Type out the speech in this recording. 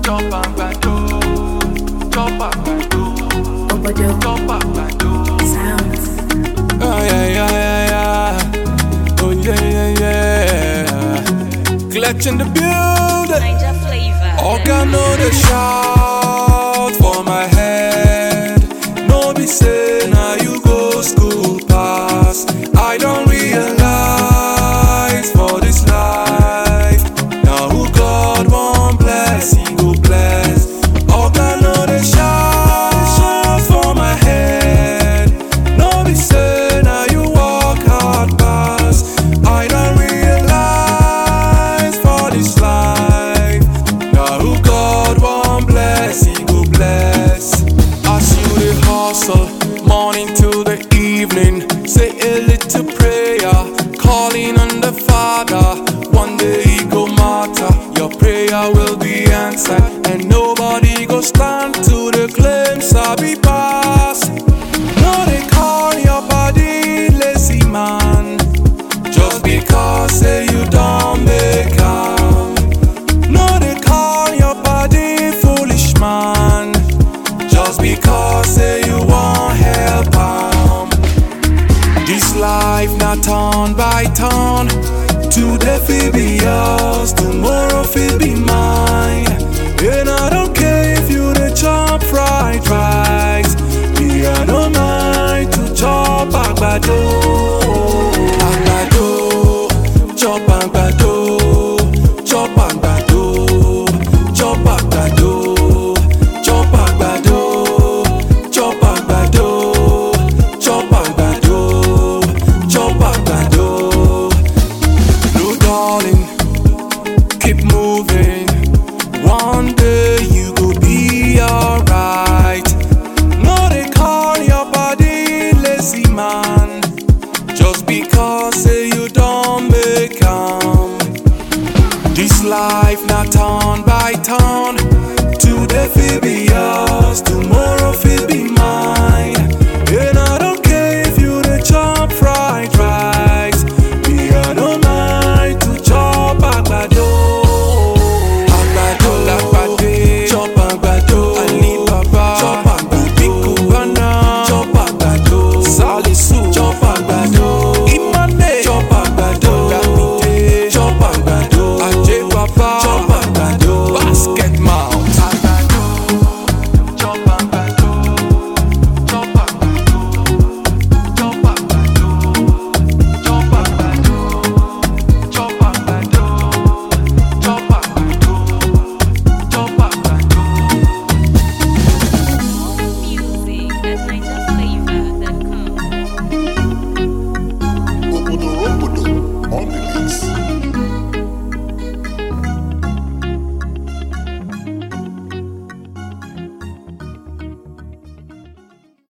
chop àgbàdo, chop àgbàdo, Obodo chop àgbàdo. sounds. Oh yeah, yeah, yeah, yeah. Oh yeah, yeah, yeah. Clutch in the building. Niger flavor. Oga no dey shout for my head. No be say na you go school pass. I don realize for this life. Na who God wan bless, He go bless. Oga no dey shout for my head. No be say na you work hard pass. I don realize for this life. Na who God wan bless, He go bless. As you dey hustle, morning till the evening, say a little prayer, calling on the Father. One day He go matter, your prayer will be answered, and nobody go stand to the claim sabi pass. No dey call your body lazy man, just because say you don make am. No dey call your body foolish man, just because say you wan help am. This life na turn by turn, today fit be yours, tomorrow fit be mine. And I don't care if you dey chop fried rice, me I no mind to chop àgbàdo. Àgbàdo, chop àgbàdo, chop àgbàdo, chop àgbàdo, chop àgbàdo, chop àgbàdo, chop àgbàdo, chop àgbàdo. No darling, keep moving. One day you go be alright. No dey call your body lazy man, just because say you don make am. This life na turn by turn. Today fit be yours, tomorrow fit be mine. And I don't care if you dey chop fried rice. Me I no mind to chop àgbàdo. Àgbàdo làgbàdé. Chop àgbàdo. Alibaba. Chop àgbàdo. Big Cubana. Chop àgbàdo. Salisu. Chop àgbàdo. Imane. Chop àgbàdo. Damide. Chop àgbàdo. Ajé Baba. Chop àgbàdo. Basket mouth. Àgbàdo. Chop àgbàdo. Chop àgbàdo. Chop àgbàdo. Chop àgbàdo. Chop àgbàdo. Chop àgbàdo. Chop àgbàdo. Music at NigerFlavor.com. Obodo Robodo on the mix.